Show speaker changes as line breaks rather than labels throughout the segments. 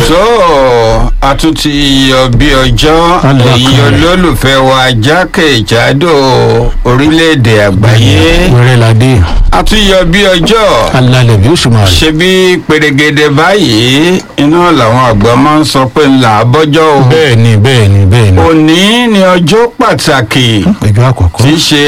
tó a tún ti yọ bí ọjọ́
Alákàrẹ̀.
èyí olólùfẹ́ wa jákèjádò orílẹ̀-èdè àgbáyé
wẹ́rẹ́ ládé
a tún yọ bí ọjọ́
alálẹ̀ bí oṣù máa rẹ̀.
ṣe bí pèrègèdè báyìí iná làwọn àgbà máa ń sọ pé ńlá bọ́jọ́ o
bẹ́ẹ̀ ni bẹ́ẹ̀ ni bẹ́ẹ̀ ni
òní ni ọjọ́ pàtàkì
ẹjọ́ àkọ́kọ́
tí í ṣe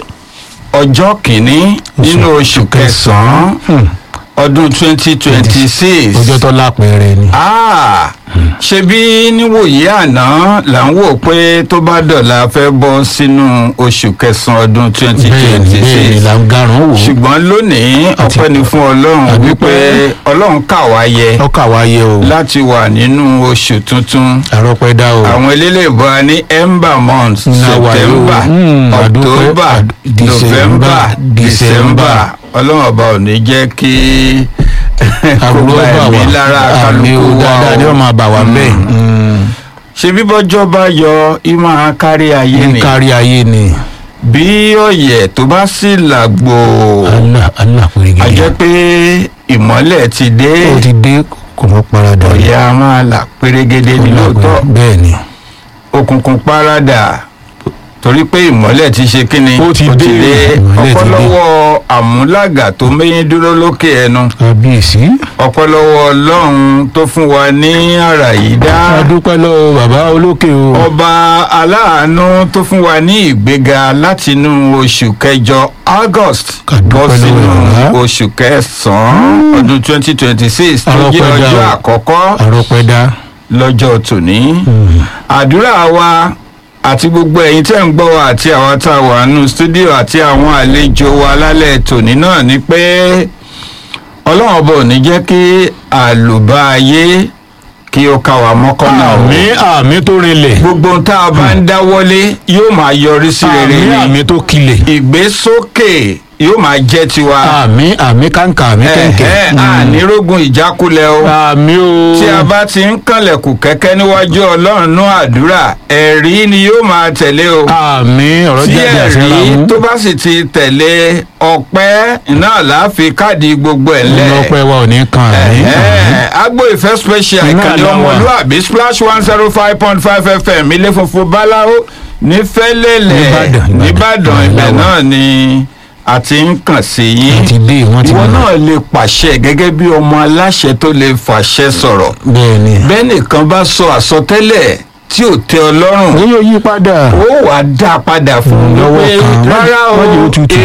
ọjọ́ kìíní nínú oṣù kẹsàn-án
Hmm.
ọdún twenty twenty six
ọjọ́ tó lápẹẹrẹ ni.
Ah, ṣebí níwòye àná là ń wò pé tó bá dọ̀la fẹ́ bọ́ sínú oṣù kẹsàn-án ọdún twenty
bẹ́ẹ̀ ni
twenty
bẹ́ẹ̀ ni
six
là ń garùn wò ó.
ṣùgbọ́n lónìí
Àti-
ọpẹ́ ni fún ọlọ́run
àdúpẹ́.
wípé ọlọ́run kà wá yẹ
ọkà wa yẹ o
láti wà nínú oṣù tuntun
àrọ́pẹ́ dá o.
àwọn eléléèbó ní ember month
Ńlá wa yóò.
september
Hmm, àdúpẹ́.
october
Àd-
november
December,
december ọlọ́run ọba ò ní jẹ́ kí kó
àbúrò
bá
bà
ẹ̀mí
wá
lára
àmì o
kálukú
dáadáa
wa
ni
o
wọ́n máa bà wá bẹ́ẹ̀.
ṣe bí bọ́jọ́ bá yọ ìmọ̀ kárí ayé
ní
ni
kárí ayé ni
bí ọ̀yẹ̀ tó bá sì làgbò
allah allah
a jẹ́
pèrègèdè.
pé ìmọ́lẹ̀ ti dé
ó ti dé kò mọ́ paradà.
ọ̀yẹ̀ a máa là pérégedé ní lóòótọ́
bẹ́ẹ̀ ni.
òkùnkùn parada torí pé ìmọ́lẹ̀ ti ṣe kíni
Ó ti dé, ìmọ́lẹ̀ ti dé.
ọ̀pọ̀lọwọ́ àmúlàgà tó méyín dúró lókè ẹnu
kábíyèsí.
ọ̀pọ̀lọwọ́ ọlọ́run tó fún wa ní àrà yìí dá
a dúpẹ́ lọ́wọ́ bàbá olókè o.
ọba aláàánú tó fún wa ní ìgbéga látinú oṣù kẹjọ august
Ká dúpẹ́
bọ́
lọ́wọ́
sínú
bàbá.
oṣù kẹsàn-án ọdún twenty twenty six tó jẹ́
Ọlọ́pẹ́ dá
ọjọ́
o.
àkọ́kọ́
àrọ́pẹ́ dá.
lọ́jọ́ tòní àdúrà wa àti gbogbo ẹ̀yin tẹ́ ń gbọ́ wa àti àwọn tá a wà nínú stúdíò àti àwọn àlejò wa lálẹ́ tòní náà ni pé ọlọ́run ọba ò ní jẹ́ kí àlùbá ayé kí ó ká wa mọ́kànnà o
àmì àmì tó rinlẹ̀.
gbogbo ohun tá a bá ń dáwọ́lé yóò máa yọrí sí rere
àmì
ni
àmì tó kilẹ̀.
ìgbésókè yóò máa jẹ́ tiwa
àmì àmì kàǹkà àmì kẹ̀kẹ́.
ẹ̀hẹ́ ànírógun ìjákulẹ̀ o
àmì o.
tí a bá ti ń kànlẹ̀kùn kẹ́kẹ́ níwájú ọlọ́run nú àdúrà ẹ̀rí ni yóò máa tẹ̀lé o
àmì ọ̀rọ̀
tí
jáde àṣẹ ra
ẹ̀rí
mú.
tó bá sì ti tẹ̀lé ọpẹ́ náà láàfin káàdì gbogbo ẹ̀ lẹ̀
ọlọ́pẹ́ wa ò ní kan àmì.
Ẹ̀hẹ́, agbo ìfẹ́ special
Iná
ìkànnì
àlá wa.
ọmọlúàbí splash one zero five point five fm ilé funfun báláwo ní fẹ́lẹ́lẹ̀
Nìbàdàn, Ìbàdàn.
nìbàdàn
Àlá
ibẹ̀
wa.
náà ni a ti ń kàn sí yín
wọ́n ti dé wọ́n ti
ìwọ
mọ̀.
náà lè pàṣẹ gẹ́gẹ́ bí ọmọ aláṣẹ tó lè fàṣẹ sọ̀rọ̀
bẹ́ẹ̀ ni.
bẹ́ẹ̀ nìkan bá sọ àsọtẹ́lẹ̀ tí ò tẹ ọ lọ́rùn
ó yóò yí padà.
ó wàá dá a padà fún un
Lọ́wọ́
pé
kan.
rárá o
Má jẹ́ ó tutù.